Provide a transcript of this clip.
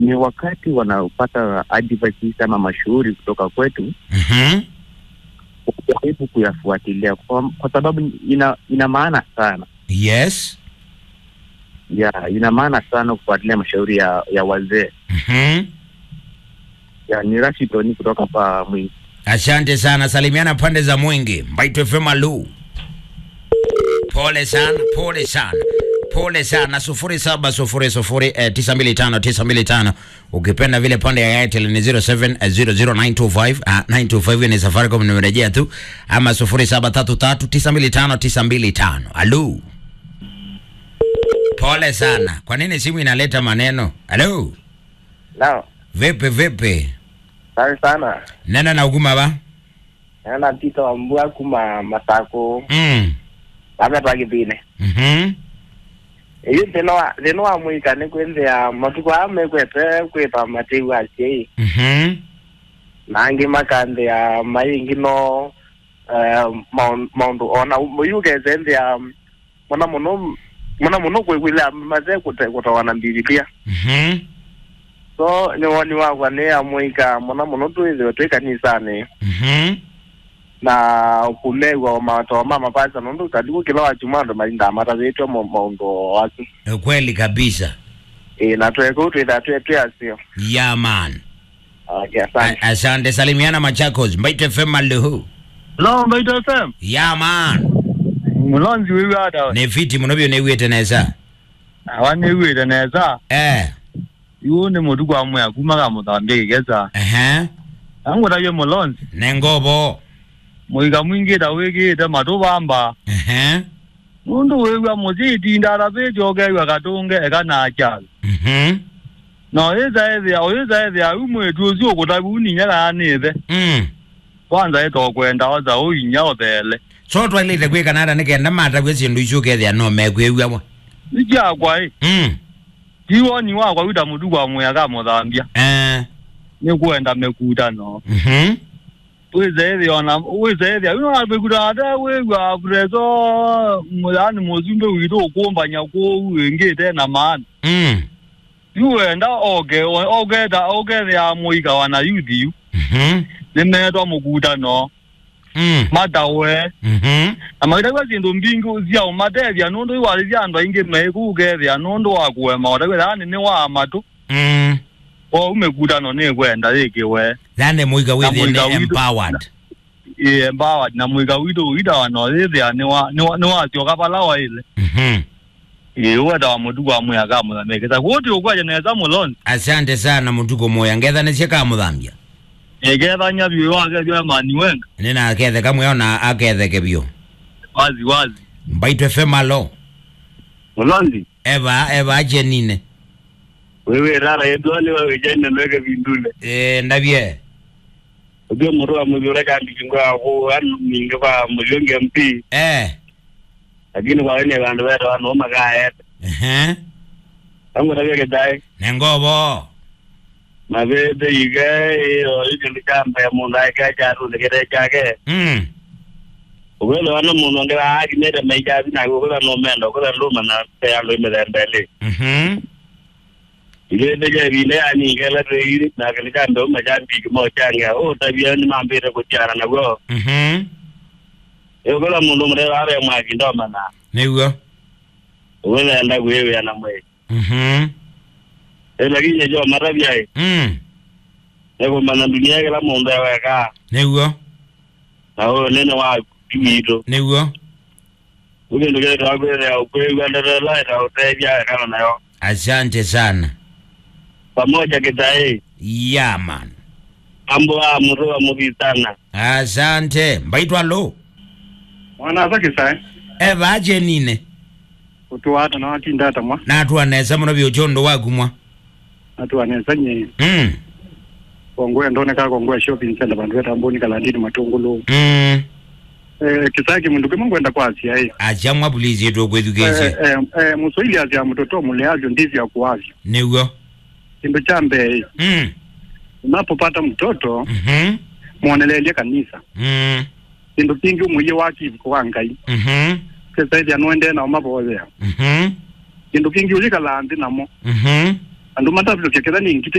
ni wakati wanapata advices ama mashauri kutoka kwetu Mhm. kujaribu kuyafuatilia kwa, kwa sababu ina ina maana sana Yes. ya ina maana sana kufuatilia mashauri ya, ya wazee Mhm. ya ni Rashidoni kutoka pa Mwingi. Asante sana, salimiana pande za Mwingi. Mbaito FM Alu. Pole sana, pole sana, pole sana. sufuri saba sufuri sufuri eh, tisa mbili tano tisa mbili tano. Ukipenda vile pande ya Airtel ni 0700925 ah, 925 ni Safaricom, nimerejea tu ama sufuri saba tatu tatu tisa mbili tano tisa mbili tano. Alu. Pole sana. Kwa nini simu inaleta maneno? Alu. Nao, Vipi vipi? asante sana. Nena na uguma ba? Naona Tito Wambua kuma Masako, Mm. labda twagithine. Mhm. Iyo thina wa thina wa mwika ni kwithia matuko aya mekwete kwitwa matiu aciei Mhm. nangi makanthia maingi no eh, maun- maundu ona muyugete nthia muna muno muna muno kwigwithia maze kutowana mbibilia Mhm. so ni woni wakwa ni amwika muna muno twithiwe twi kanisani Mhm. na kumegwa matoa mama pasa nundu kadiku kila wachumando malinda matathiitwe maundu waku Kweli kabisa. e, na tweko twitha twe twe asio Yeah man. okay, A- asante Asante salimiana Machakos. Mbaite FM Maluhu. Hello, Mbaito FM. Yeah man. Mulonzi wiwi ada. Ne fiti munobyo ne wete nesa. Awane wire neza. Eh. Iwo ni mutu kwa mwe kuma ka mutambie kigeza. Eh. Angu da ye mulonzi. Ne ngobo. Muiga mwingi da wiki da matubamba. Eh. Mundu wiwa muzi tinda da be joge wa katunge eka na achal. Mhm. No eza eza eza eza umwe tuzi okutabu ninya ka nithe. Mm. Kwanza eto kwenda oza uinya othele. So twalite kwe Canada ne kenda mata kwe sindu ichuke thia no me kwe wiwa. Ija kwa e. Mm. Tiwo ni wa kwa wita mutu kwa mwe ka muthambia. Eh. Ni kwenda mekuta no. Mhm. wizethia ona wizethia ino apekuta ata wigwa preso yani muzumbe witu ukumbanya kuu wingite na maana Mm. iwenda oge ogeta ogethia muika wana yuthi yu Mhm. nimetwa mukuta no Mm. matawe Mhm. na magitagwa sindu mbingi cia umatethia nundu iwarithia andu aingi mekugethia nundu wa kuema otakwitha yani ni wa matu Mm. o umekuta no ni kwenda rikiwe Thane muiga with muiga witu- empowered. embawa na muika witu witawa no rithia ni wa ni wa ni wa cio kapalawa ile Mhm. iweta wa mutu kwa mwe akamuthamikisa kuti ukwaja neza mulonzi Asante sana mutuko moya ngetha ne ciaka muthambia. iketha nyabi wake bya mani wenga Nina akethe kamwe ona aketheke bio. wazi wazi Mbaito FM alo. mulonzi Eva eva ache nine. wewe rara yedwani wewe jana nweke vindule Eh ndabie. ubio muru wa mudhure kandi kingwa ako anu mingi kwa mulionge mpi Eh. lakini kwa wene vandu wetu wanu makaeta Eh. tangu na vyake dai Nengobo. mavete ike iyo ikindu kamba ya mundu aika charu nikete chake Mm. ukwele wana mundu ngira aki nete maichazi na ukwele no mendo ukwele nduma na peyando imethembele Mhm. ikete cha vile yani ikele reiri na kile kando machambi kimo change o tabia ni mambire kuchana na go Mhm. ukwele mundu mure wale mwaki ndoma na Niguo. ukwele enda kuyewe na mwe Mhm. lakini jo maravia Mm. eko mana dunia kila mundu eweka Niguo. na huyo nene wa kiwito Niguo. ukindu kile twakwire ukwiwenderela itautethia kana nayo Asante sana. pamoja kitae Yeah man. ambo wa muru wa muvitana Asante. Mbaito alo. mwana asa kisae Eva ache nine. utuwata na watinda ata mwa Na tuanesa muno byochondo wagumwa. atuwaneza nye Mm. kongoya ndoneka kongoya shopping center bandu weta amboni kalandini matungulu Mm. eh kisaki mundu kimwe ngwenda kwasi ai Achamwa police yetu kwethukeshe. eh eh, eh muswahili azya mtoto mule avyo ndivyo akuavyo Niguo. kindu cha mbei Mm. unapopata mtoto Mhm. muonelelie kanisa Mm. kindu kingi umuye wakivuko wa ngai Mhm. kesaidi anuende nao mavothea Mhm. kindu kingi ulikalanthi namo Mhm. andu matavilo kyaketha ni ngite